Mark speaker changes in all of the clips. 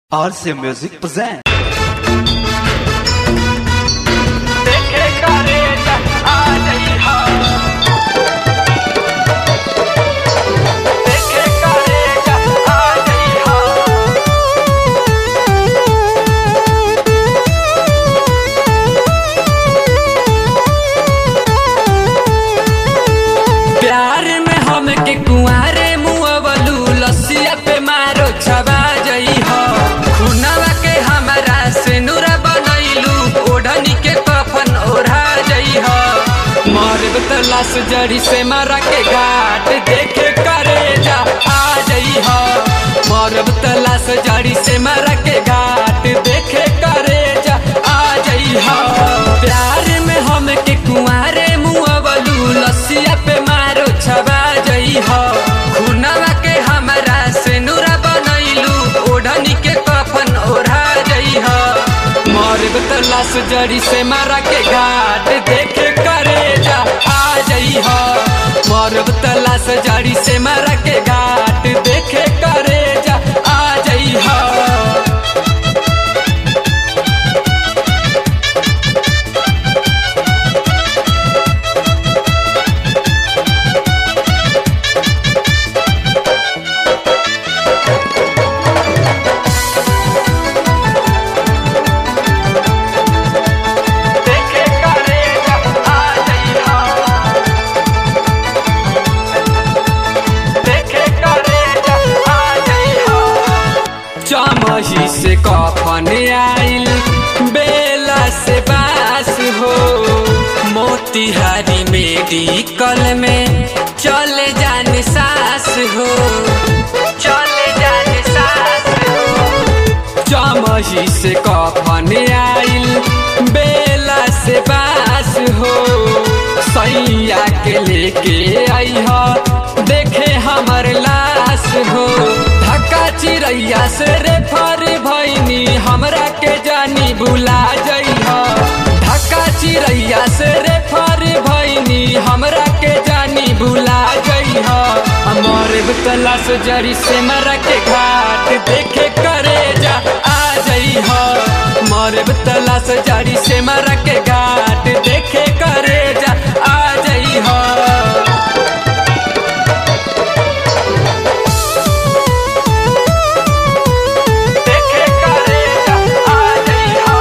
Speaker 1: RC Music present.
Speaker 2: देखे करे आ जइहा देखे करे आ जइहा प्यार में हम के कुआरे मुअवलू लसिया पे मारो छबा जइहा खुनवा के हमरा से नूरा बनैलू ओढ़नी के कफन ओढ़ा जइहा मरब त लाश जड़ी से मारा के घाट देखे करे जा आ जइहा मरब त लाश जड़ी से मारा के घाट देखे करे जा आ जइहा प्यार में हम के कुआरे मुअवलू लसिया पे मारो छबा जइहा खुनवा के हमरा से नूरा बनैलू ओढ़नी के कफन ओढ़ा जइहा मरब त लाश जड़ी से मारा के घाट देखे करे जा आ जइहा मरब त लाश जड़ी से मारा के घाट देखे करे जा आ जइहा देखे करे जा आ जइहा देखे करे जा आ जइहा चमही से कफन आइल बेला से बास हो मोतिहारी मेडिकल में चले जाने सास हो चले जाने सास हो चमही से कफन आइल बेला से बास हो सैया के लेके आई हो देखे हमर लाश हो धक्का चिड़ैया से रेफर भैनी हमरा के जानी भुला जइहा धक्का चिड़ैया से रेफर भैनी हमरा के जानी भुला जइहा हमर तलाश जरी से मरा के घाट देखे करे जा आ जइहा मरब तलाश जरी से मरा के घाट देखे करे जा आ जइहा देखे करे जा आ जइहा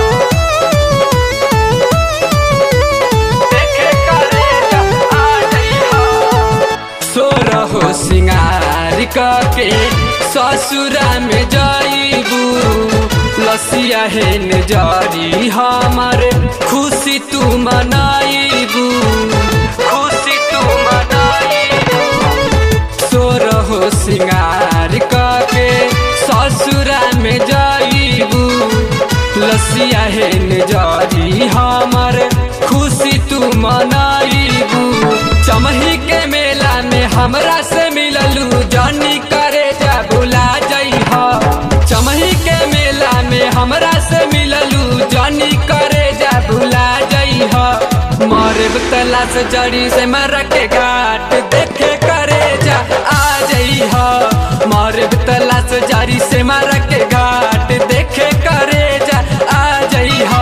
Speaker 2: देखे करे जा आ जइहा सोरहो सिंगार के ससुरा में जाइबू लसिया हेन जारी हमर खुशी तू मनाइबू खुशी तू मनाइबू सोरहो सिंगार के ससुरा में जाइबू लसिया हेन जारी हमर खुशी तू मनाइबू चमही के मेला में हमरा से मिललू जानी करे जा भुला जइहा चमही के मेला में हमरा से मिललू जानी करे जा भुला जइहा मरब तलाश जड़ी से मर के घाट देखे करे जा आ जइहा मरब तलाश जड़ी से मर के घाट देखे करे जा आ जइहा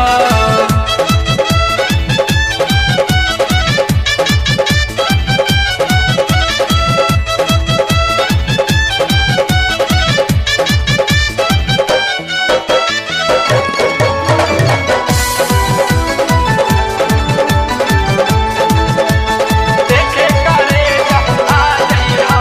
Speaker 2: देखे करे जा आ जइहा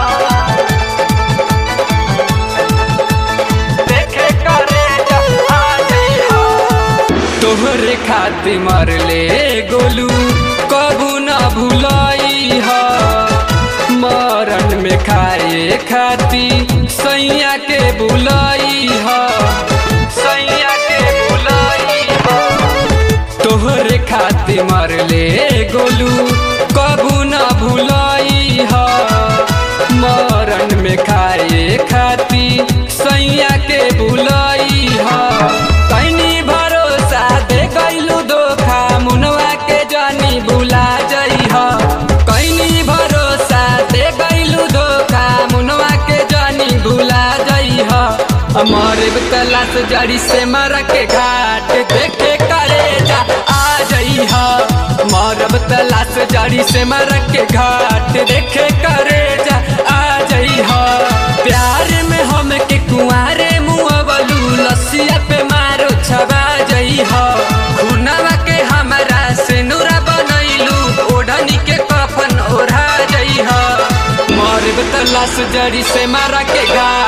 Speaker 2: देखे करे जा आ जइहा तोहरे खातिर मरले गोलू कबू न भुलाई हा मरण में खाए खाती सैया के बुलाई हा सैया के बुलाई हा तोहरे खातिर मरले गोलू कबू न भुलाई हा मरण में खाए खाती सैया के बुलाई हा तैनी भरोसा दे गैलू धोखा मुनवा के जानी भुला जइहा कैनी भरोसा दे गैलू धोखा मुनवा के जानी भुला जइहा हमर मरब तलाश जड़ी से मर के घाट देखे करे जा आ जई हा मरब तलाश जड़ी से मर के घाट देखे करे जा आ जई हा प्यार में हम के कुआरे मुअवलू लसिया पे मारो छबा जई हा खुनवा के हमरा से नूरा बनैलू ओढ़नी के कफन ओढ़ा जई हा मरब तलाश जड़ी से मारा के घाट